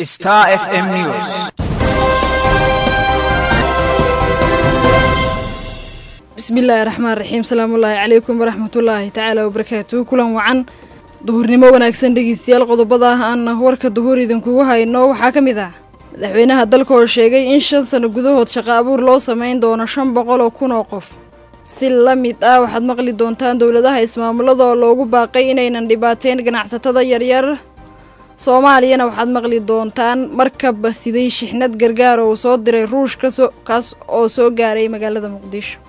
Star FM News. bismillaahi raxmaan raxiim salaamullaahi calaykum waraxmatullaahi tacaala wabarakaatuhu kulan wacan duhurnimo wanaagsan dhegeystayaal qodobada ah aan warka duhur idinkugu hayno waxaa ka mid ah madaxweynaha dalka oo sheegay in shan sano gudahood shaqo abuur loo samayn doono shan boqol oo kun oo qof si la mid ah waxaad maqli doontaan dowladaha ismaamulada oo loogu baaqay inaynan dhibaateyn ganacsatada yaryar soomaaliyana waxaad maqli doontaan markaba siday shixnad gargaar oo uu soo diray ruushka kaas oo soo gaaray magaalada muqdisho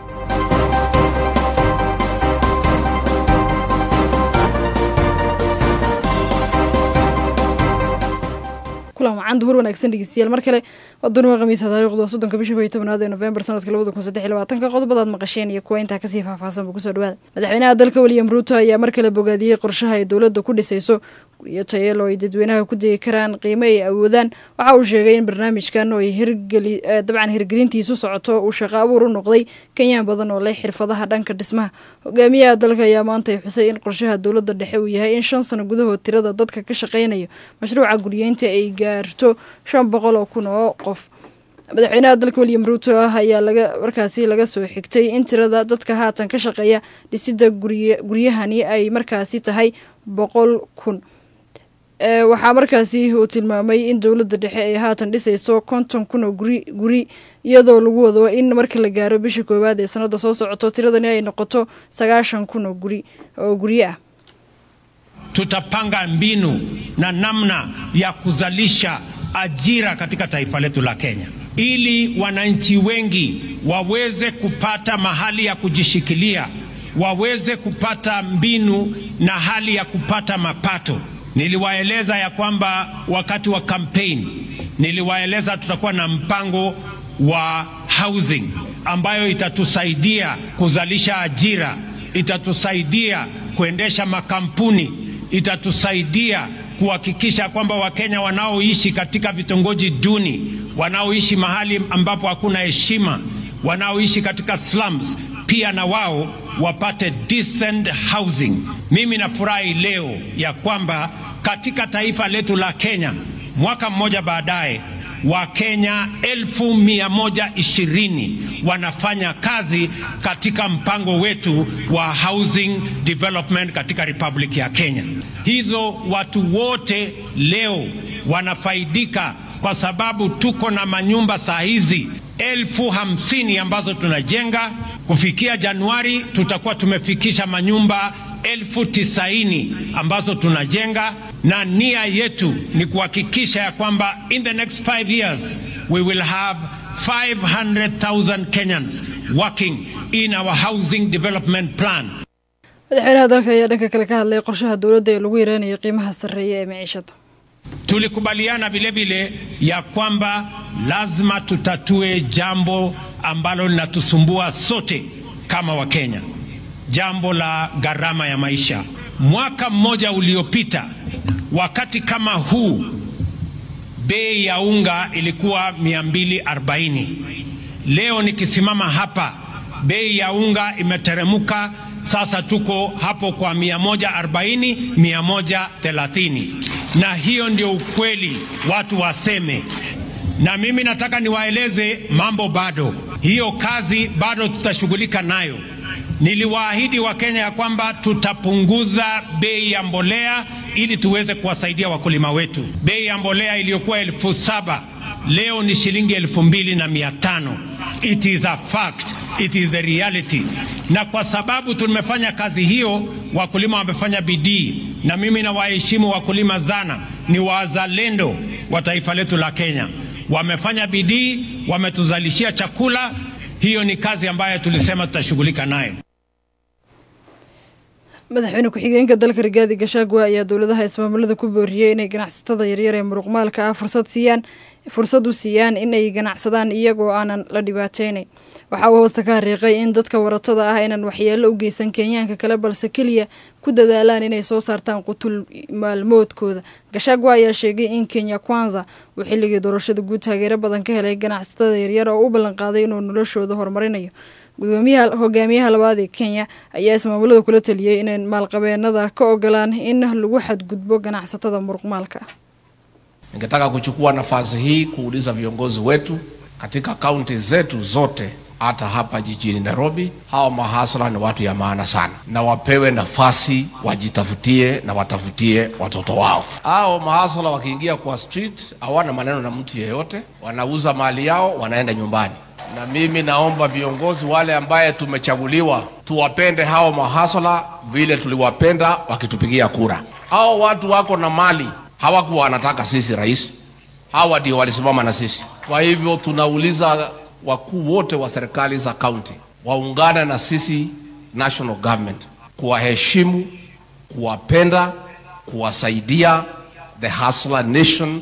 kulan wacan duhur wanaagsan dhegeystayaal mar kale waa dunima khamiisa taariikhdu waa soddonka bisha kow iyo tobnaad ee nofembar sanadka labada kun saddex iyo labaatanka qodobadaad maqasheen iyo kuwa intaa kasii faahfaahsanba kusoo dhawaada madaxweynaha dalka william ruuto ayaa mar kale bogaadiyey qorshaha ay dowladda ku dhisayso guryo tayeel oo ay dadweynaha ku degi karaan qiimo ay awoodaan waxa uu sheegay in barnaamijkan oo ay hirgeli dabcan hirgelintiisu socoto uu shaqo abuur u noqday kenyaan badan oo leh xirfadaha dhanka dhismaha hogaamiyaha dalka ayaa maanta ay xusay in qorshaha dowladda dhexe uu yahay in shan sano gudahood tirada dadka ka shaqaynayo mashruuca guryeynta ay gaarto shan boqol oo kun oo qof madaxweynaha dalka william ruuto ah ayaa laga markaasi laga soo xigtay in tirada dadka haatan ka shaqeeya dhisida guryahani ay markaasi tahay boqol kun waxaa markaasi uu tilmaamay in dowladda dhexe ay haatan dhisayso konton kun oo guri guri iyadoo lagu wado in marka la gaaro bisha koowaad ee sanada soo socoto tiradani ay noqoto sagaashan kun oo guri oo guryo ah tutapanga mbinu na namna ya kuzalisha ajira katika taifa letu la Kenya ili wananchi wengi waweze kupata mahali ya kujishikilia, waweze kupata mbinu na hali ya kupata mapato. Niliwaeleza ya kwamba wakati wa campaign niliwaeleza tutakuwa na mpango wa housing ambayo itatusaidia kuzalisha ajira, itatusaidia kuendesha makampuni, itatusaidia kuhakikisha kwamba Wakenya wanaoishi katika vitongoji duni, wanaoishi mahali ambapo hakuna heshima, wanaoishi katika slums, pia na wao wapate decent housing. Mimi nafurahi leo ya kwamba katika taifa letu la Kenya mwaka mmoja baadaye Wakenya elfu mia moja ishirini wanafanya kazi katika mpango wetu wa housing development katika Republic ya Kenya. Hizo watu wote leo wanafaidika kwa sababu tuko na manyumba saa hizi elfu hamsini ambazo tunajenga. Kufikia Januari tutakuwa tumefikisha manyumba elfu tisaini ambazo tunajenga, na nia yetu ni kuhakikisha ya kwamba in the next five years we will have 500,000 Kenyans working in our housing development plan. madaxweynaha dalka ayaa dhanka kale ka hadlay qorshaha dowladda ee lagu yareynayo qiimaha sarreeya ee maciishada Tulikubaliana vile vile ya kwamba lazima tutatue jambo ambalo linatusumbua sote kama Wakenya, jambo la gharama ya maisha. Mwaka mmoja uliopita, wakati kama huu, bei ya unga ilikuwa 240. Leo nikisimama hapa, bei ya unga imeteremuka, sasa tuko hapo kwa 140, 130 na hiyo ndio ukweli, watu waseme. Na mimi nataka niwaeleze mambo bado, hiyo kazi bado tutashughulika nayo. Niliwaahidi Wakenya ya kwamba tutapunguza bei ya mbolea ili tuweze kuwasaidia wakulima wetu. Bei ya mbolea iliyokuwa elfu saba leo ni shilingi elfu mbili na mia tano. It is a fact, it is the reality. Na kwa sababu tumefanya kazi hiyo, wakulima wamefanya bidii, na mimi nawaheshimu wakulima sana, ni wazalendo wa taifa letu la Kenya. Wamefanya bidii, wametuzalishia chakula. Hiyo ni kazi ambayo tulisema tutashughulika nayo. madaxweyne ku-xigeenka dalka rigaadi gashaagwa ayaa dowladaha ismaamulada ku booriyey inay ganacsatada yaryar ee muruqmaalka ah fursad siiyaan fursad u siiyaan inay ganacsadaan iyagoo aanan la dhibaateynayn waxa uu hoosta ka hariiqay in dadka waratada ah aynan waxyeello u geysan kenyaanka kale balse keliya ku dadaalaan inay soo saartaan qutul maalmoodkooda gashaagwa ayaa sheegay in kenya kwanza uu xilligii doorashada guud taageero badan ka helay ganacsatada yaryar oo u ballanqaaday inuu noloshooda horumarinayo gudoomiyaha hogaamiyaha labaad ee kenya ayaa ismaamulada kula taliyey inay maalqabeenada ka ogolaan in lagu xadgudbo ganacsatada muruqmaalka Ningetaka kuchukua nafasi hii kuuliza viongozi wetu katika kaunti zetu zote hata hapa jijini Nairobi, hawa mahasla ni watu ya maana sana, na wapewe nafasi wajitafutie na watafutie watoto wao. Hao mahasla wakiingia kwa street hawana maneno na mtu yeyote, wanauza mali yao, wanaenda nyumbani. Na mimi naomba viongozi wale ambaye tumechaguliwa tuwapende hao mahasla vile tuliwapenda wakitupigia kura. Hao watu wako na mali, hawakuwa wanataka sisi rais, hawa ndio walisimama na sisi. Kwa hivyo tunauliza wakuu wote wa serikali za kaunti waungane na sisi national government kuwaheshimu, kuwapenda, kuwasaidia the hustler nation.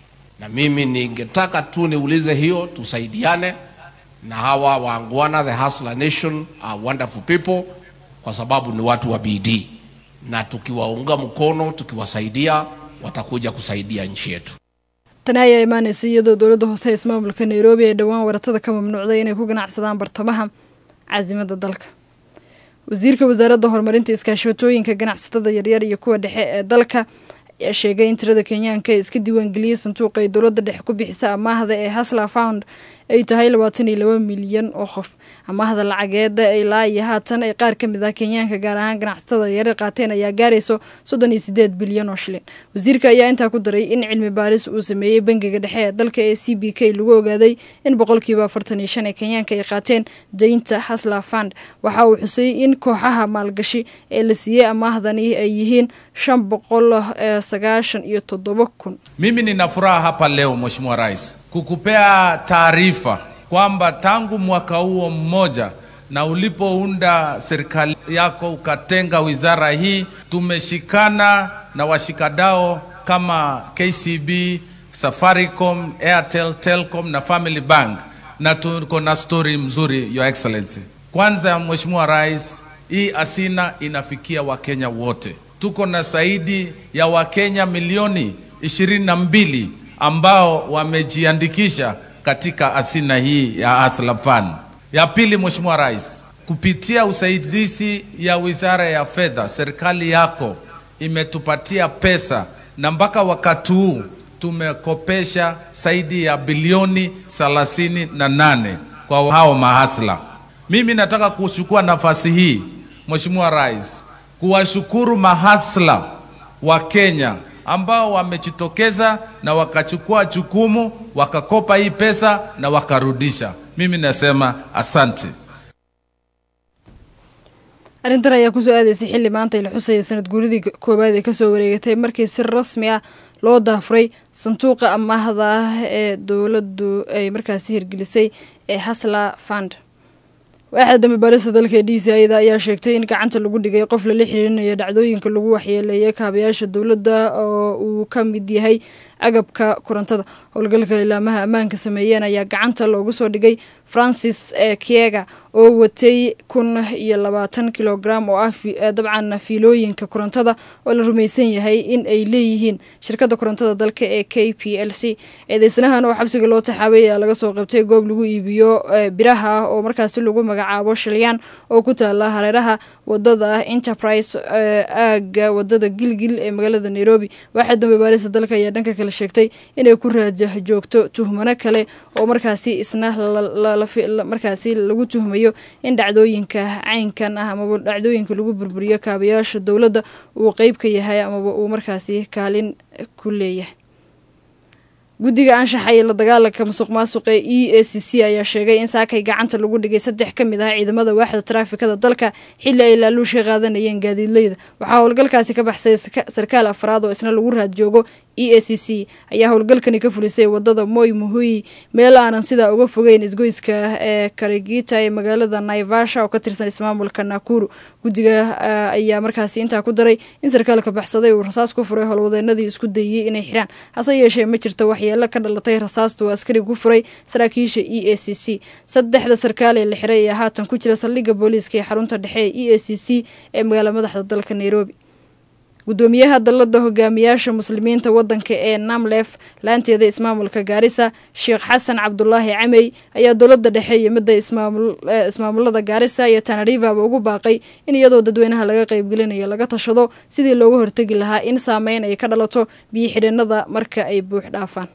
Na mimi ningetaka tu niulize hiyo, tusaidiane na hawa waangwana, the hustler nation are wonderful people, kwa sababu ni watu wa bidii, na tukiwaunga mkono, tukiwasaidia, watakuja kusaidia nchi yetu. tani ayaa imaanaysa iyadoo dowladda hoose ee ismaamulka nairobi ay dhowaan waratada ka mamnuucday inay ku ganacsadaan bartamaha caasimada dalka wasiirka wasaaradda horumarinta iskaashatooyinka ganacsatada yaryar iyo kuwa dhexe ee dalka ayaa sheegay in tirada kenyaanka ee iska diiwaangeliyey sanduuqa ay dowladda dhexe ku bixisa amaahda ee hasla found ay tahay labaatan iyo laba milyan oo qof amaahda lacageeda ilaa iyo haatan ay qaar ka mid ah kenyaanka gaar ahaan ganacsatada yaryar qaateen ayaa gaarayso soddon iyo sideed bilyan oo shilin wasiirka ayaa intaa ku daray in cilmi baaris uu sameeyey bangiga dhexe ee dalka ee c b k lagu ogaaday in boqolkiiba afartan iyo shan ee kenyaanka ay qaateen daynta hasla fund waxa uu xusay in kooxaha maalgashi ee la siiyey amaahdani ay yihiin shan boqol sagaashan iyo toddoba kun Mimi nina furaha hapa leo Mheshimiwa Rais kukupea taarifa kwamba tangu mwaka huo mmoja na ulipounda serikali yako ukatenga wizara hii, tumeshikana na washikadao kama KCB, Safaricom, Airtel, Telcom na Family Bank, na tuko na story mzuri, Your Excellency. Kwanza Mheshimiwa Rais, hii asina inafikia Wakenya wote. Tuko na zaidi ya Wakenya milioni ishirini na mbili ambao wamejiandikisha katika asina hii ya Hustler Fund. Ya pili, Mheshimiwa Rais, kupitia usaidizi ya Wizara ya Fedha, serikali yako imetupatia pesa na mpaka wakati huu tumekopesha zaidi ya bilioni thelathini na nane kwa hao mahasla. Mimi nataka kuchukua nafasi hii Mheshimiwa Rais kuwashukuru mahasla wa Kenya ambao wamejitokeza na wakachukua jukumu wakakopa hii pesa na wakarudisha. Mimi nasema asante. arrintan ayaa kusoo aadaysay xilli maanta la xusaya sanad guuridii koowaad ee kasoo wareegatay markii si rasmi ah loo daafuray sanduuqa amaahda ah ee dowladdu ay markaasi hirgelisay ee hasla fund waaxda dambe baarista dalka ee d c ida ayaa sheegtay in gacanta lagu dhigay qof lala xiriirinayo dhacdooyinka lagu waxyeeleeyay kaabayaasha dowladda oo uu ka mid yahay agabka korontada howlgalka ilaamaha ammaanka sameeyeen ayaa gacanta loogu soo dhigay francis kiega oo watay kun iyo labaatan kilogram oo ah dabcan fiilooyinka korontada oo la rumaysan yahay in ay leeyihiin shirkadda korontada dalka ee k p l c eedeysanahan oo xabsiga loo taxaabay ayaa laga soo qabtay goob lagu iibiyo biraha ah oo markaasi lagu magacaabo shilyaan oo ku taala hareeraha wadada enterprise aaga wadada gilgil ee magaalada nairobi waaxa dambe baarista dalka ayaa dhanka kale sheegtay inay ku raajah joogto tuhmano kale oo markaasi isna markaasi lagu tuhmayo in dhacdooyinka caynkan ah amaba dhacdooyinka lagu burburiyo kaabayaasha dowladda uu qeyb ka yahay amaba uu markaasi kaalin ku leeyahay guddiga anshaxa iyo la dagaalanka musuq maasuqa ee e a c c ayaa sheegay in saakay gacanta lagu dhigay saddex ka mid ah ciidamada waaxda taraafikada dalka xilli ay laaluusha qaadanayeen gaadiidleyda waxaa howlgalkaasi ka baxsay sarkaal afraad oo isna lagu raad joogo e a c c ayaa howlgalkani ka fulisay wadada moy muhui meel aanan sidaa uga fogeyn isgoyska ee karigita ee magaalada naivasha oo ka tirsan ismaamulka nakuru guddiga ayaa markaasi intaa ku daray in sarkaalka baxsaday uu rasaas ku furay howlwadeenadii isku dayey inay xiraan hase yeeshee ma jirto waxyeelo ka dhalatay rasaasta uu askari ku furay saraakiisha e a c c saddexda sarkaal ee la xiray ayaa haatan ku jira saldhigga booliiska ee xarunta dhexe ee e a c c ee magaala madaxda dalka nairobi gudoomiyaha dalada hogaamiyaasha muslimiinta wadanka ee namlef laanteeda ismaamulka gaarisa sheekh xasan cabdulaahi camey ayaa dowlada dhexe iyo midda ismaamulada gaarisa iyo tanarivaba ugu baaqay in iyadoo dadweynaha laga qeybgelinayo laga tashado sidii looga hortegi lahaa in saameyn ay ka dhalato biyo xidhinada marka ay buux dhaafaan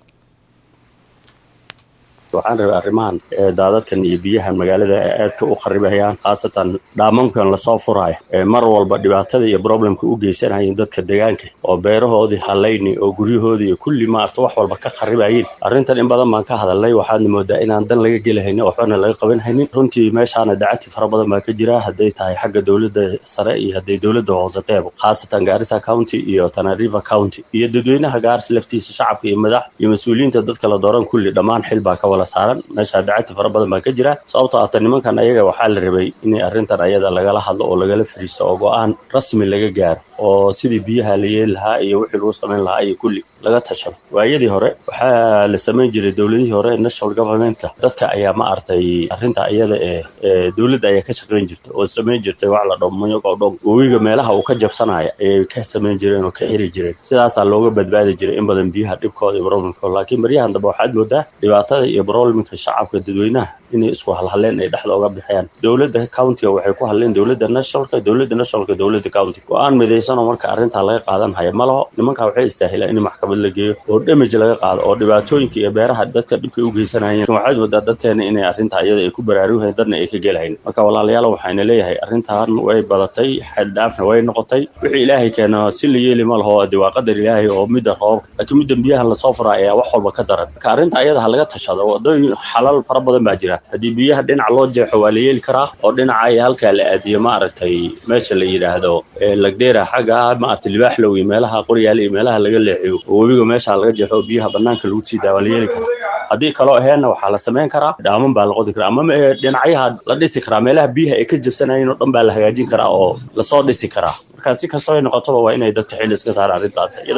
waxaan rabay arrimahan daadadkan iyo biyahan magaalada ay aadka u kharibayaan khaasatan dhaamankan lasoo furaayo ee mar walba dhibaatada iyo problemka u geysanayeen dadka deegaanka oo beerahoodii hallayni oo guryahoodii iyo kulli maarta wax walba ka kharibayeen arrintan in badan baan ka hadalnay waxaadna moodaa inaan dan laga gelihaynin waxbana laga qaban haynin runtii meeshaana dacati fara badan baa ka jira hadday tahay xagga dowladda sare iyo hadday dowladda hoosateebo khaasatan gaarisa county iyo tanariva county iyo dadweynaha gaaris laftiisa shacabka iyo madax iyo mas-uuliyiinta dadka la dooran kulli dhammaan xil baa ka wala saaran meesha dacati fara badan baa ka jira sababtoo ata nimankan ayaga waxaa la rabay in arrintan ayada lagala hadlo oo lagala fariisto oo go-aan rasmi laga gaaro oo sidii biyaha la yeeli lahaa iyo wixii lagu samayn lahaa iyo kulli laga tashado waayadii hore waxaa la samayn jiray dowladihii hore national governmentka dadka ayaa ma artay arrinta iyada ee dowladda ayaa ka shaqayn jirta oo samayn jirtay wax la dhomayagoo dhog webiga meelaha uu ka jabsanaya ayay ka samayn jireen oo ka xiri jireen sidaasaa looga badbaadi jiray in badan biyaha dhibkooda iyo problemkooda laakiin baryahan dambe waxaad moodaa dhibaatada iyo problemka shacabka dadweynaha inay isku halhaleen ay dhexda uga bixiyaan dowladda countiga waxay ku hadleen dowladda nationalka dowladda nationalka dowladda county go-aan midaysan oo marka arrintaa laga qaadan haya ma laho nimankaa waxay istaahilaan in maxkamad la geeyo oo damage laga qaado oo dhibaatooyinka iyo beeraha dadka dhibkay u geysanayeen waxaad moodaa dadkeena inay arrintaa iyada ay ku baraarugahayn dadna ay ka gelahayn marka walaalayaal waxayna leeyahay arrintan way badatay xaddhaafna way noqotay wixii ilaahay keena si la yeeli ma laho de waa qadar ilaahay oo midda roobka laakiin midda biyahan lasoo furaa ayaa wax walba ka daran marka arrinta ayada ha laga tashado wadooyin xalal fara badan baa jira haddii biyaha dhinac loo jeexo waa la yeeli karaa oo dhinaca iyo halkaa la aadiyo maaragtay meesha la yidhaahdo lagdheera xagga maaragtay libaaxlow iyo meelaha qoryaale iyo meelaha laga leexiyo oo webiga meesha laga jeexo oo biyaha banaanka lagu sii daa waa la yeeli karaa haddii kaloo aheenna waxaa la samayn karaa dhaaman baa la qodi karaa ama dhinacyaha la dhisi karaa meelaha biyaha ay ka jabsanayeen oo dhan baa la hagaajin karaa oo lasoo dhisi karaa marka si kastoo ay noqotoba waa inay dadka xilli iska saaraan arrintaas iyada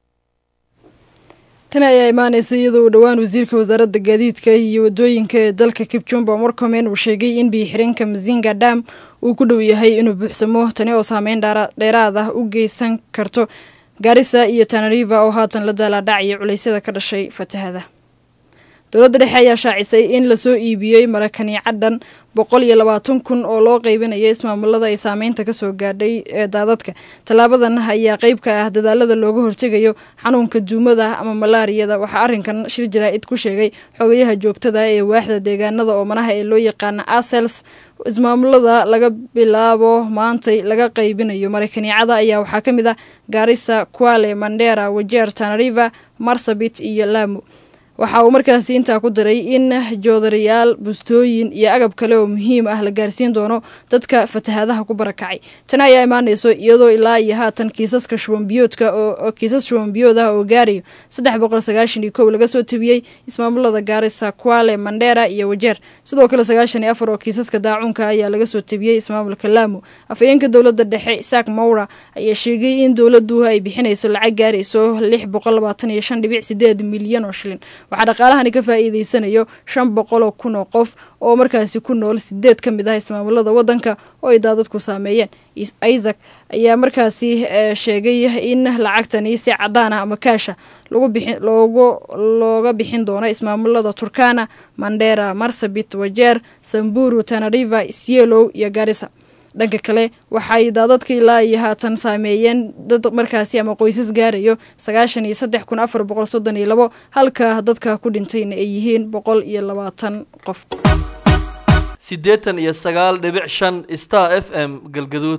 tani ayaa imaaneysa iyadoo uu dhowaan wasiirka wasaaradda gaadiidka iyo wadooyinka ee dalka kipchumba morcomen uu sheegay in biyo-xireenka mazinga dam uu ku dhow yahay inuu buuxsamo tani oo saameyn dheeraad ah u geysan karto gaarisa iyo tanariva oo haatan la daalaadhacaya culeysyada ka dhashay fatahada dowladda dhexe ayaa shaacisay in lasoo iibiyey marakaniica dhan boqol iyo labaatan kun oo loo qeybinayo ismaamulada ay saameynta kasoo gaadhay ee daadadka tallaabadan ayaa qeyb ka ah dadaalada looga hortegayo xanuunka duumada ama malaariyada waxaa arrinkan shir jaraa-id ku sheegay xogayaha joogtada ee waaxda deegaanada oomanaha ee loo yaqaana asels ismaamulada laga bilaabo maantay laga qaybinayo marakaniicada ayaa waxaa ka mid ah gaarisa kuale mandera wajeer tanariva marsabit iyo lamu waxa uu markaasi intaa ku daray in joodarayaal bustooyin iyo agab kale oo muhiim ah la gaarsiin doono dadka fatahadaha ku barakacay tani ayaa imaaneyso iyadoo ilaa iyo haatan kiisaska shubanbiyoodka oo kiisas shubanbiyood ah oo gaarayo saddex boqol sagaashan iyo kow laga soo tabiyey ismaamulada gaarisa kuale mandera iyo wajeer sidoo kale sagaashan iyo afar oo kiisaska daacuunka ayaa laga soo tabiyey ismaamulka lamu afhayeenka dowladda dhexe isaak mowra ayaa sheegay in dowladdu ay bixinayso lacag gaarayso lix boqol labaatan iyo shan dhibic sideed milyan oo shilin waxaa dhaqaalahani ka faa'iideysanayo shan boqol oo kun oo qof oo markaasi ku nool sideed ka mid ah ismaamulada waddanka oo ay daadadku saameeyeen isaac ayaa markaasi sheegay in lacagtani si cadaan ah ama kaasha lagu bixin loogu looga bixin doono ismaamulada turkana mandera marsabit wajeer samburu tanariva isyelow iyo garisa dhanka kale waxay daadadka ilaa iyo haatan saameeyeen dad markaasi ama qoysas gaarayo sagaashan iyo saddex kun afar boqol soddon iyo labo halka dadka ku dhintayna ay yihiin boqol iyo labaatan qof siddeetan iyo sagaal dhibic shan star f m galgaduud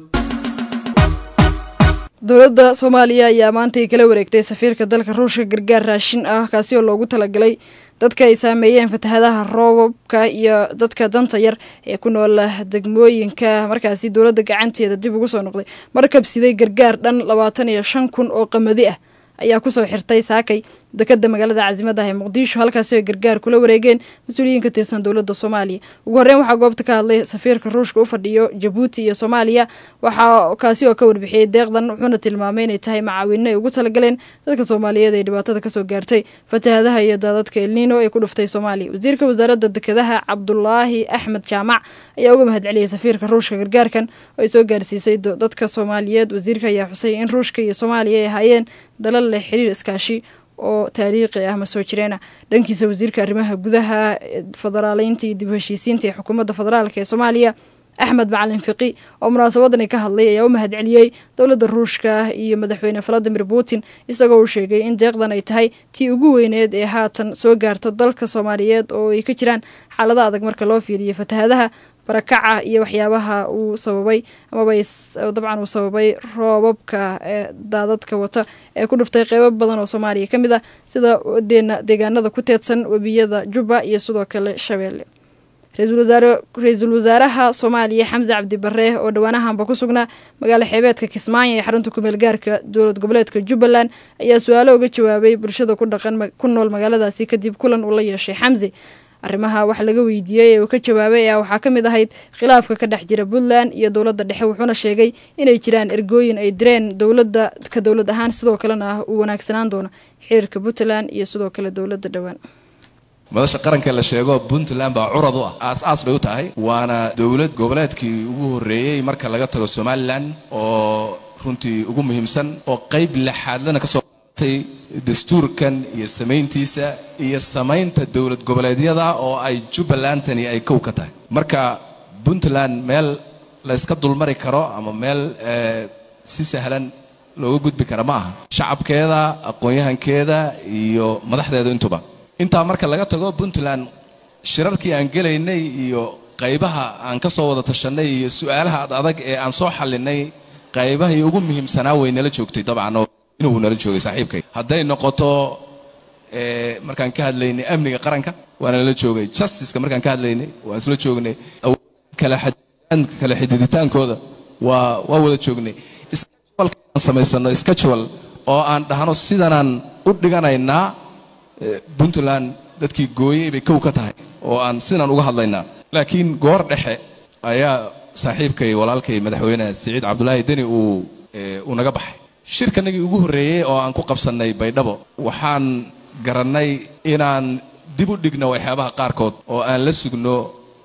dowladda soomaaliya ayaa maanta ay kala wareegtay safiirka dalka ruushka gargaar raashin ah kaasi oo loogu talagalay dadka ay saameeyeen fatahadaha roobabka iyo dadka danta yar ee ku nool degmooyinka markaasi dowladda gacanteeda dib ugu soo noqday markab siday gargaar dhan labaatan iyo shan kun oo qamadi ah ayaa kusoo xirtay saakay dekada magaalada caasimada ah ee muqdisho halkaasi ay gargaar kula wareegeen mas-uuliyiin ka tirsan dowladda soomaaliya ugu horreyn waxaa goobta ka hadlay safiirka ruushka u fadhiyo jabuuti iyo soomaaliya waxaa kaasi oo ka warbixiyey deeqdan wuxuuna tilmaamay inay tahay macaawino ay ugu talagaleen dadka soomaaliyeed ee dhibaatada kasoo gaartay fatahadaha iyo daadadka elnino ee ku dhuftay soomaaliya wasiirka wasaaradda dekedaha cabdulaahi axmed jaamac ayaa uga mahadceliyey safiirka ruushka gargaarkan oo ay soo gaarsiisay dadka soomaaliyeed wasiirka ayaa xusay in ruushka iyo soomaaliya ay ahaayeen dalal leh xiriir iskaashi oo taariikhi ah ma soo jireena dhankiisa wasiirka arrimaha gudaha federaaleynta iyo dib u heshiisiinta ee xukuumadda federaalk ee soomaaliya axmed macalin fiqi oo munaasabadani ka hadlay ayaa u mahadceliyey dowladda ruushka iyo madaxweyne valadimir putin isagoo u sheegay in deeqdan ay tahay tii ugu weyneed ee haatan soo gaarto dalka soomaaliyeed oo ay ka jiraan xaalado adag marka loo fiiriyo fatahadaha barakaca iyo waxyaabaha uu sababay amaba dabcan uu sababay roobabka ee daadadka wata ee ku dhuftay qeybo badan oo soomaaliya ka mid ah sida deegaanada ku teedsan webiyada jubba iyo sidoo kale shabeelle ra-iisul wasaaraha soomaaliya xamse cabdi bare oo dhowaanahanba ku sugnaa magaalo xeebeedka kismaayo ee xarunta kumeel gaarka dowlad goboleedka jubbaland ayaa su-aalo uga jawaabay bulshada ku dhaqan ku nool magaaladaasi kadib kulan uu la yeeshay xamse arrimaha wax laga weydiiyey ee uu ka jawaabay ayaa waxaa ka mid ahayd khilaafka ka dhex jira puntland iyo dowladda dhexe wuxuuna sheegay inay jiraan ergooyin ay direen dowladda ka dowlad ahaan sidoo kalena uu wanaagsanaan doono xiriirka puntland iyo sidoo kale dowladda dhowaan madasha qaranka la sheego puntland baa curad u ah aas-aas bay u tahay waana dowlad goboleedkii ugu horreeyey marka laga tago somalilan oo runtii ugu muhiimsan oo qayb lixaadlana kasoo qaatay dastuurkan iyo samayntiisa iyo samaynta dowlad goboleedyada oo ay jubbalandtani ay kow ka tahay marka puntland meel la yska dulmari karo ama meel si sahlan looga gudbi kara ma aha shacabkeeda aqoon-yahankeeda iyo madaxdeeda intuba intaa marka laga tago puntland shirarkii aan gelaynay iyo qaybaha aan ka soo wada tashanay iyo su-aalaha ad adag ee aan soo xallinay qaybahii ugu muhiimsanaa way nala joogtay dabcan oo inuu nala joogay saaxiibkay hadday noqoto markaan ka hadlaynay amniga qaranka waana nala joogay justiceka markaan ka hadlaynay waan isla joognay kala xididitaankooda waa waa wada joognay aan samaysano schedule oo aan dhahno sidanaan u dhiganaynaa puntland dadkii gooyey bay kow ka tahay oo aan sidan uga hadlaynaa laakiin goor dhexe ayaa saaxiibkay walaalkay madaxweyne siciid cabdulaahi deni uu uu naga baxay shirkanagii ugu horreeyey oo aan ku qabsannay baydhabo waxaan garannay inaan dib u dhigno waxyaabaha qaarkood oo aan la sugno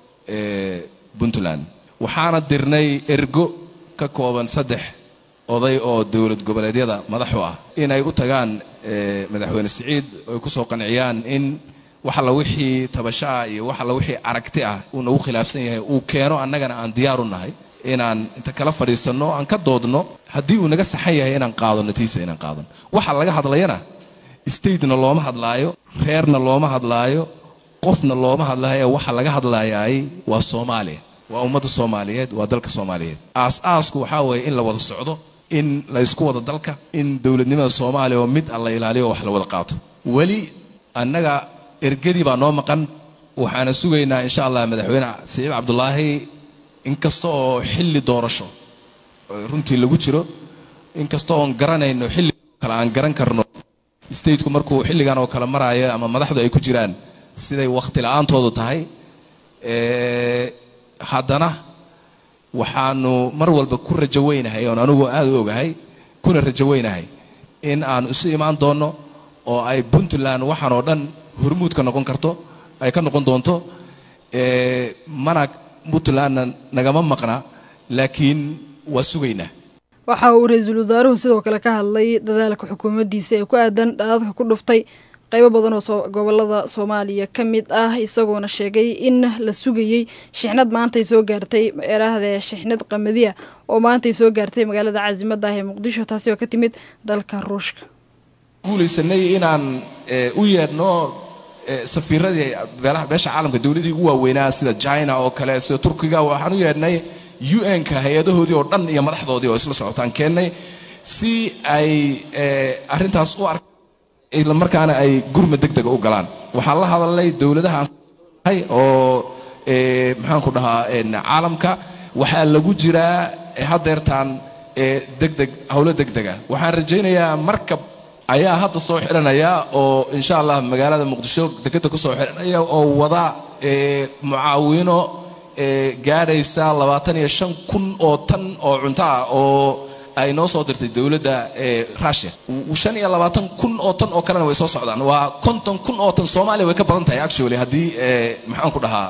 puntland waxaana dirnay ergo ka kooban saddex oday oo dowlad goboleedyada madaxu ah inay u tagaan madaxweyne siciid ay ku soo qanciyaan in wax alla wixii tabashaa iyo wax alla wixii aragti ah uu nagu khilaafsan yahay uu keeno annagana aan diyaar u nahay inaan inta kala fadhiisanno aan ka doodno haddii uu naga saxan yahay inaan qaadano tiisa inaan qaadano waxa laga hadlayana statena looma hadlaayo reerna looma hadlaayo qofna looma hadlaayo waxa laga hadlayaay waa soomaaliya waa ummadda soomaaliyeed waa dalka soomaaliyeed aas-aasku waxaa weeye in la wada socdo in la ysku wada dalka in dowladnimada soomaaliya oo mid alla ilaaliyo wax la wada qaato weli annaga ergadii baa noo maqan waxaana sugaynaa insha allah madaxweyne siciid cabdulaahi inkasta oo xilli doorasho runtii lagu jiro inkasta oon garanayno xilli kale aan garan karno stateku markuu xilligan oo kale maraayo ama madaxdu ay ku jiraan siday wakhti la-aantoodu tahay haddana waxaanu mar walba ku rajo weynahay oon anugu aada u ogahay kuna rajo weynahay in aan isu imaan doonno oo ay puntland waxaan oo dhan hormuud ka noqon karto ay ka noqon doonto mana puntlandna nagama maqna laakiin waa sugaynaa waxa uu ra-iisul wasaaruhu sidoo kale ka hadlay dadaalka xukuumaddiisa ee ku aadan daadadka ku dhuftay qaybo badan oo gobolada soomaaliya ka mid ah isagoona sheegay in la sugayey shixnad maantay soo gaartay erahdee shixnad qamadiya oo maantay soo gaartay magaalada caasimada ah ee muqdisho taasi oo ka timid dalka ruushka guulaysanay inaan u yeedhno safiiradii beesha caalamka dowladii ugu waaweynaa sida china oo kale sida turkiga waxaan u yeedhnay un-ka hay-adahoodii oo dhan iyo madaxdoodii oo isla socotaan keennay si ay arintaas u ark isla markaana ay gurma deg dega u galaan waxaan la hadalnay dowladaha oo maxaanku dhahaa caalamka waxaa lagu jiraa hadeertaan degdeg howlo degdega waxaan rajaynayaa markab ayaa hadda soo xiranaya oo insha allah magaalada muqdisho dekeda kusoo xiranaya oo wada mucaawino gaadhaysa labaatan iyo shan kun oo tan oo cunto ah oo ay noo soo dirtay dowladda russia shan iyo labaatan kun oo tan oo kalena way soo socdaan waa konton kun oo tan soomaaliya way ka badan tahay actually haddii maxaan ku dhahaa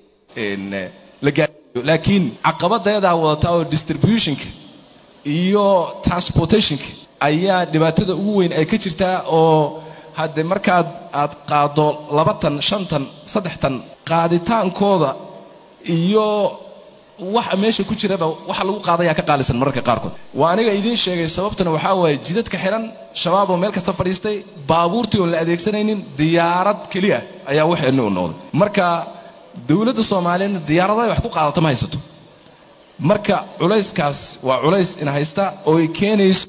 la gaadhayo laakiin caqabadeedaa wadata oo distributionka iyo transportationka ayaa dhibaatada ugu weyn ay ka jirtaa oo hadde markaad aad qaado laba tan shan tan saddex tan qaaditaankooda iyo waxa meesha ku jiraba waxa lagu qaadayaa ka qaalisan mararka qaarkood waa aniga idiin sheegay sababtana waxaa waaye jidadka xiran shabaab oo meel kasta fadhiistay baabuurtii oon la adeegsanaynin diyaarad keliya ayaa waxeenni u noqday marka dowladda soomaaliyeedna diyaaradahay wax ku qaadata ma haysato marka culayskaas waa culays ina haysta oo ay keenayso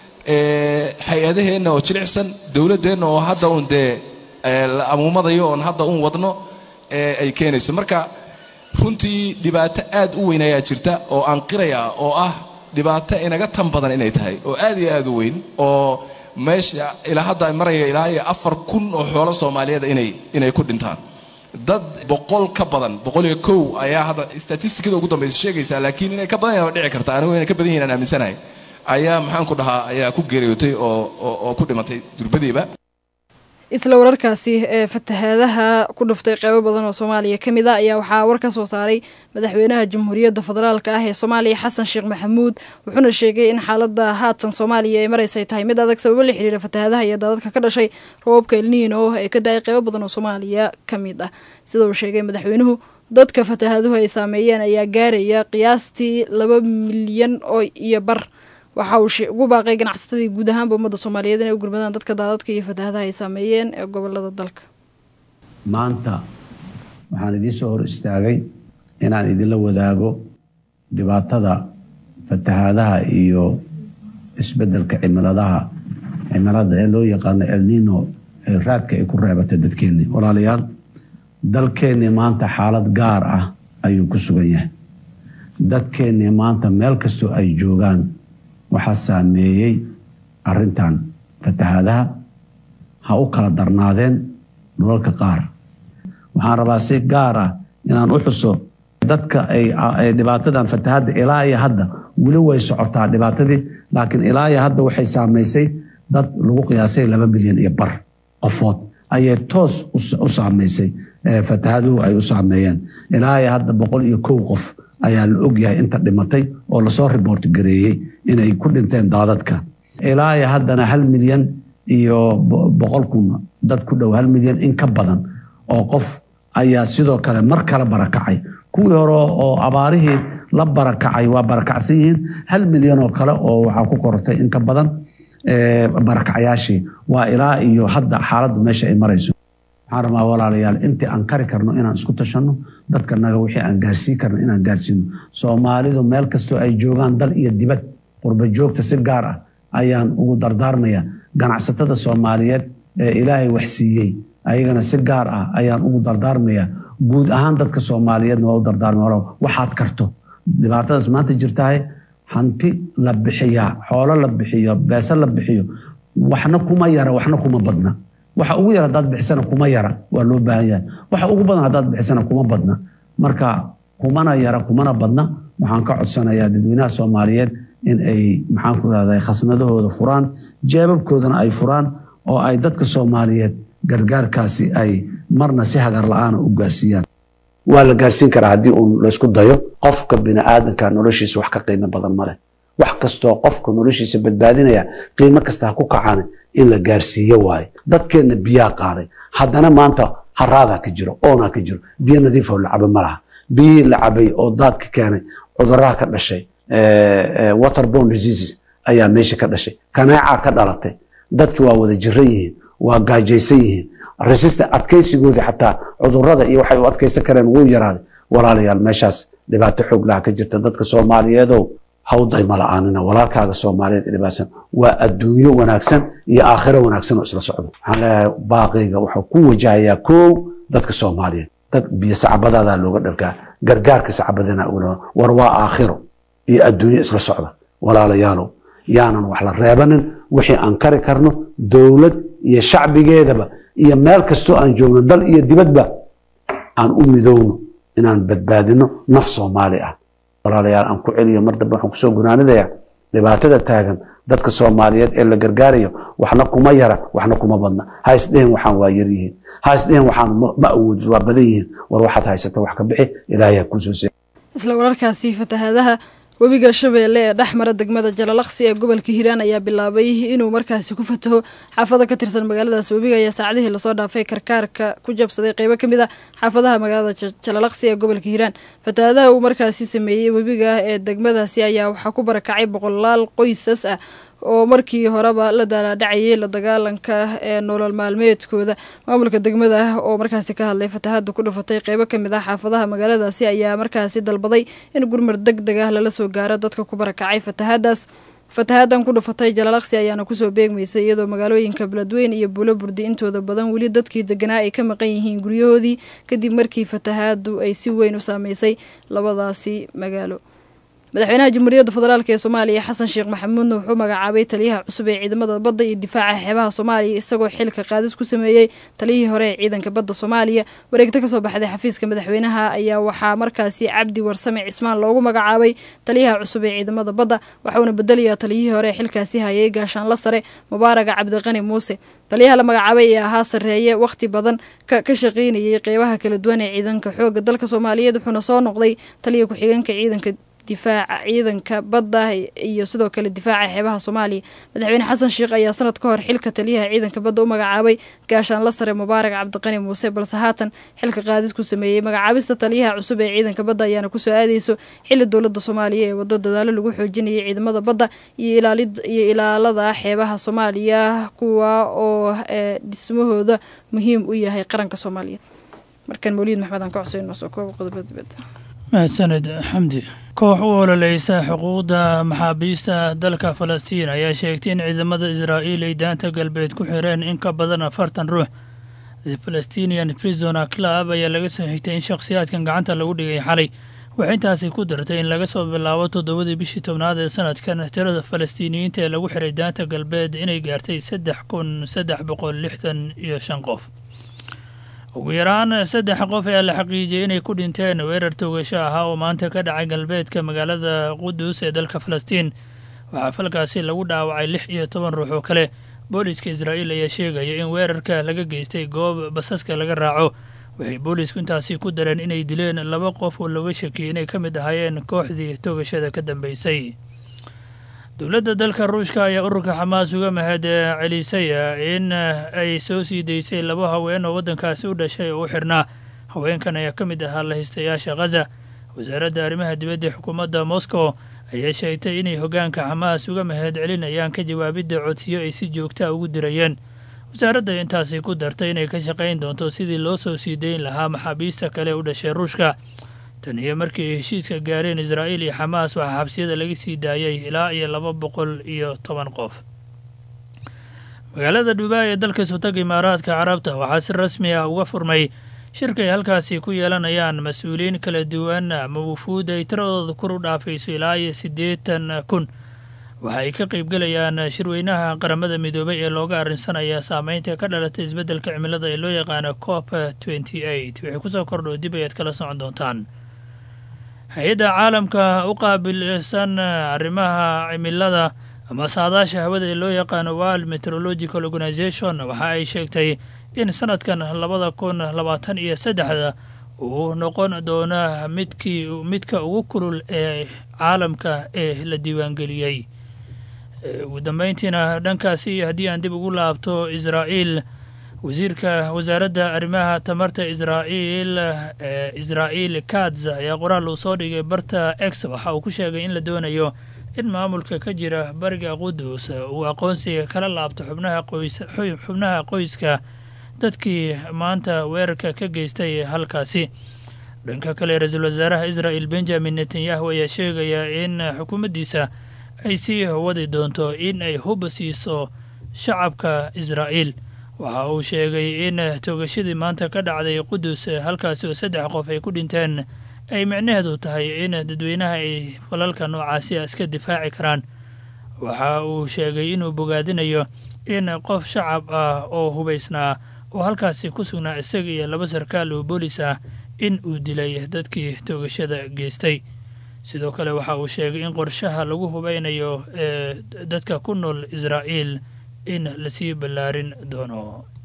hay-adaheenna oo jilicsan dowladdeenna oo hadda uun dee la amuumadayo oon hadda uun wadno ay keenayso marka runtii dhibaato aad u weyn ayaa jirta oo aan qiraya oo ah dhibaato inaga tan badan inay tahay oo aad iyo aad u weyn oo meesha ilaa hadda maraya ilaa iyo afar kun oo xoolo soomaaliyeed inay inay ku dhintaan dad boqol ka badan boqol iyo kow ayaa hadda statistikada ugu dambaysa sheegaysaa laakiin inay ka badan yahay oo dhici karta anigu inay ka badan yihiin aan aaminsanahay ayaa maxaan ku dhahaa ayaa ku geeriyootay oo oo ku dhimatay durbadiiba isla wararkaasi ee fatahaadaha ku dhuftay qeybo badan oo soomaaliya ka mid a ayaa waxaa war ka soo saaray madaxweynaha jamhuuriyadda federaalka ah ee soomaaliya xasan sheekh maxamuud wuxuuna sheegay in xaalada haatan soomaaliya ay maraysay tahay mid adag sababo la xiriira fatahaadaha iyo daadadka ka dhashay roobabka elniino ee ka da-ay qeybo badan oo soomaaliya ka mid ah sida uu sheegay madaxweynuhu dadka fatahaaduhu ay saameeyeen ayaa gaaraya qiyaastii laba milyan oo iyo bar waxa uu ugu baaqay ganacsatadii guud ahaanba ummadda soomaaliyeed inay u gurmadaan dadka daadadka iyo fatahaadaha ay saameeyeen ee gobolada dalka maanta waxaan idiin soo hor istaagay inaan idinla wadaago dhibaatada fatahaadaha iyo isbeddelka cimiladaha cimilada ee loo yaqaano elnino ee raadka ay ku reebatay dadkeennii walaalayaal dalkeennii maanta xaalad gaar ah ayuu ku sugan yahay dadkeennii maanta meel kastoo ay joogaan waxaa saameeyey arintan fatahaadaha ha u kala darnaadeen dhulalka qaar waxaan rabaa si gaar ah inaan u xuso dadka ay dhibaatadan fatahadda ilaa iyo hadda weli way socotaa dhibaatadii laakiin ilaa iyo hadda waxay saamaysay dad lagu qiyaasay laba milyan iyo bar qofood ayay toos u saamaysay fatahaduhu ay u saameeyeen ilaa iyo hadda boqol iyo kow qof ayaa la ogyahay inta dhimatay oo lasoo riboort gareeyey inay ku dhinteen daadadka ilaa iyo haddana hal milyan iyo boqol kun dad ku dhow hal milyan in ka badan oo qof ayaa sidoo kale mar kale barakacay kuwii hore oo abaarihii la barakacay waa barakacsan yihiin hal milyan oo kale oo waxaa ku korortay in ka badan barakacyaashii waa ilaa iyo hadda xaaladdu meesha ay marayso waxaan rabaa walaalayaal intii aan kari karno inaan isku tashanno dadka naga wixii aan gaarsiin karno inaan gaarsiino soomaalidu meel kastoo ay joogaan dal iyo dibad qurba joogta si gaar ah ayaan ugu dardaarmaya ganacsatada soomaaliyeed ee ilaahay wax siiyey ayagana si gaar ah ayaan ugu dardaarmaya guud ahaan dadka soomaaliyeedna waa u dardaarmaya waxaad karto dhibaatadaas maanta jirtahay hanti la bixiyaa xoolo la bixiyo beese la bixiyo waxna kuma yara waxna kuma badna waxa ugu yar hadaad bixisana kuma yara waa loo baahan yahay waxa ugu badan hadaad bixisana kuma badna marka kumana yara kumana badna waxaan ka codsanayaa dadweynaha soomaaliyeed in ay maxaan ku rahday khasnadahooda furaan jeebabkoodana ay furaan oo ay dadka soomaaliyeed gargaarkaasi ay marna si hagar la-aana u gaarsiiyaan waa la gaarsiin karaa haddii uun laysku dayo qofka biniaadanka noloshiisa wax ka qiimo badan male wax kastoo qofka noloshiisa badbaadinaya qiimo kasta ha ku kacaan in la gaarsiiyo waaye dadkeenna biyaa qaaday haddana maanta haraadaa ka jiro oonaa ka jiro biyo nadiifoo la cabo ma laha biyihii la cabay oo daadka keenay cuduraha ka dhashay waterborne diseases ayaa meesha ka dhashay kaneecaa ka dhalatay dadki waa wada jiran yihiin waa gaajaysan yihiin resistant adkaysigoodii xataa cudurada iyo waxay u adkaysan kareen wuu yaraaday walaalayaal meeshaas dhibaato xoog laha ka jirta dadka soomaaliyeedow hawday ma la-aanina walaalkaaga soomaaliyeed dhibaatsan waa adduunyo wanaagsan iyo aakhiro wanaagsan oo isla socdo waxaan leeyahay baaqiyga wuxuu ku wajahayaa kow dadka soomaaliyeed dad biyo sacabadaadaa looga dhargaa gargaarka sacabadana war waa aakhiro iyo adduunyo isla socda walaalayaalow yaanan wax la reebanin wixii aan kari karno dowlad iyo shacbigeedaba iyo meel kastoo aan joogno dal iyo dibadba aan u midowno inaan badbaadino naf soomaali ah walaalayaal aan ku celiyo mar dambe waxaan kusoo gunaanidaya dhibaatada taagan dadka soomaaliyeed ee la gargaarayo waxna kuma yara waxna kuma badna ha isdhehen waxaan waa yar yihiin ha isdhehen waxaan ma awoodid waa badan yihiin war waxaad haysata wax ka bixi ilaahay ha kuusoo se isla wararkaasi fatahaadaha webiga shabeelle ee dhex mara degmada jalalaqsi ee gobolka hiiraan ayaa bilaabay inuu markaasi ku fataho xaafado ka tirsan magaaladaas webiga ayaa saacadihii lasoo dhaafay karkaarka ku jabsaday qeybo ka mid a xaafadaha magaalada jalalaqsi ee gobolka hiiraan fatahaadaha uu markaasi sameeyey webiga ee degmadaasi ayaa waxaa ku barakacay boqolaal qoysas ah oo markii horeba la daalaadhacayay la dagaalanka ee nolol maalmeedkooda maamulka degmada ah oo markaasi ka hadlay fatahaada ku dhufatay qeybo kamid ah xaafadaha magaaladaasi ayaa markaasi dalbaday in gurmar deg deg ah lala soo gaaro dadka ku barakacay fatahaadaas fatahaadan ku dhufatay jalalaqsi ayaana kusoo beegmaysay iyadoo magaalooyinka beledweyn iyo buulo burdi intooda badan weli dadkii deganaa ay ka maqan yihiin guryahoodii kadib markii fatahaadu ay si weyn u saameysay labadaasi magaalo madaxweynaha jamhuuriyadda federaalk ee soomaaliya xasan sheekh maxamuudna wuxuu magacaabay taliyaha cusub ee ciidamada badda iyo difaaca xeebaha soomaaliya isagoo xilka qaadis ku sameeyey taliyihii hore ee ciidanka badda soomaaliya wareegto kasoo baxday xafiiska madaxweynaha ayaa waxaa markaasi cabdi warsame cismaan loogu magacaabay taliyaha cusub ee ciidamada badda waxauna bedelayaa taliyihii hore ee xilkaasi hayay gaashaanla sare mubaaraga cabdiqani muuse taliyaha la magacaabay ee ahaa sarreeye wakhti badan ka shaqeynayay qeybaha kala duwan ee ciidanka xooga dalka soomaaliyeed wuxuuna soo noqday taliya ku-xigeenka ciidanka difaaca ciidanka badda iyo sidoo kale difaaca xeebaha soomaaliya madaxweyne xasan sheekh ayaa sanad ka hor xilka taliyaha ciidanka badda u magacaabay gaashaanla sare mubaarak cabdiqani muuse balse haatan xilka qaadis ku sameeyey magacaabista taliyaha cusub ee ciidanka badda ayaana kusoo aadeyso xili dowladda soomaaliya ee wado dadaalo lagu xoojinayay ciidamada badda iyo iyo ilaalada xeebaha soomaaliya kuwa oo dhismahooda muhiim u yahay qaranka soomaaliyeed markan mawliid maxmed aan ka codsayn noo soo kooba qodobada dibadda mahadsaned xamdi koox u ololeysa xuquuqda maxaabiista dalka falastiin ayaa sheegtay in ciidamada israa'iil ay daanta galbeed ku xireen in ka badan afartan ruux the palestinian prisona club ayaa laga soo xigtay in shakhsiyaadkan gacanta lagu dhigay xalay waxay intaasi ku dartay in laga soo bilaabo toddobadii bishii tobnaad ee sanadkan tirada falastiiniyiinta ee lagu xiray daanta galbeed inay gaartay saddex kun saddex boqol lixdan iyo shan qof ugu yaraan saddex qof ayaa la xaqiijiyey inay ku dhinteen weerar toogasho ahaa oo maanta ka dhacay galbeedka magaalada qudus ee dalka falastiin waxaa falkaasi lagu dhaawacay lix iyo toban ruux oo kale booliiska israa'iil ayaa sheegaya in weerarka laga geystay goob basaska laga raaco waxay boolisku intaasi ku dareen inay dileen laba qof oo looga shakiyey inay ka mid ahaayeen kooxdii toogashada ka dambeysay dowladda dalka ruushka ayaa ururka xamaas uga mahad celisay in ay soo sii daysay laba haween oo waddankaasi u dhashay oo u xirnaa haweenkan ayaa ka mid ahaa lahaystayaasha khaza wasaaradda arrimaha dibadda xukuumadda moscow ayaa sheegtay inay hoggaanka xamaas uga mahad celinayaan ka jawaabidda codsiyo ay si joogtaa ugu dirayeen wasaaradda intaasi ku dartay inay ka shaqayn doonto sidii loo soo sii dayn lahaa maxaabiista kale u dhashay ruushka tan iyo markii ay heshiiska gaareen israa'iil iyo xamaas waxaa xabsiyada laga sii daayay ilaa iyo laba boqol iyo toban qof magaalada dhubaay ee dalka sutaga imaaraadka carabta waxaa si rasmi ah uga furmay shirka ay halkaasi ku yeelanayaan mas-uuliyiin kala duwan ama wufuud ay tiradooda kor u dhaafayso ilaa iyo siddeetan kun waxa ay ka qaybgelayaan shirweynaha qaramada midoobay ee looga arrinsanaya saameynta ka dhalatay isbeddelka cimilada ee loo yaqaano cop twenty eight waxay kusoo kordho dib ayaad kala socon doontaan hay-adda caalamka u qaabilsan arrimaha cimilada ama saadaasha hawada ee loo yaqaano world meteorological organisation waxa ay sheegtay in sanadkan labada kun labaatan iyo saddexda uu noqon doona midkii midka ugu kulul ee caalamka ee la diiwaangeliyey ugu dambeyntiina dhankaasi haddii aan dib ugu laabto israa'iil wasiirka wasaaradda arrimaha tamarta israa'iil ee israa'iil katz ayaa qoraal uu soo dhigay barta x waxa uu ku sheegay in la doonayo in maamulka ka jira bariga qudus uu aqoonsiga kala laabto xubnaha qoys xubnaha qoyska dadkii maanta weerarka ka geystay halkaasi dhanka kale ra-iisul wasaaraha israa'il benjamin netanyahu ayaa sheegaya in xukuumaddiisa ay sii wadi doonto in ay hub siiso shacabka israa'iil waxa uu sheegay in toogashadii maanta ka dhacday qudus halkaasi oo saddex qof ay ku dhinteen ay micnaheedu tahay in dadweynaha ay falalka noocaasi a iska difaaci karaan waxa uu sheegay inuu bogaadinayo in qof shacab ah oo hubaysnaa oo halkaasi ku sugnaa isaga iyo laba sarkaal oo boolis ah in uu dilay dadkii toogashada geystay sidoo kale waxa uu sheegay in qorshaha lagu hubeynayo ee dadka ku nool israa'iil in lasii ballaarin doono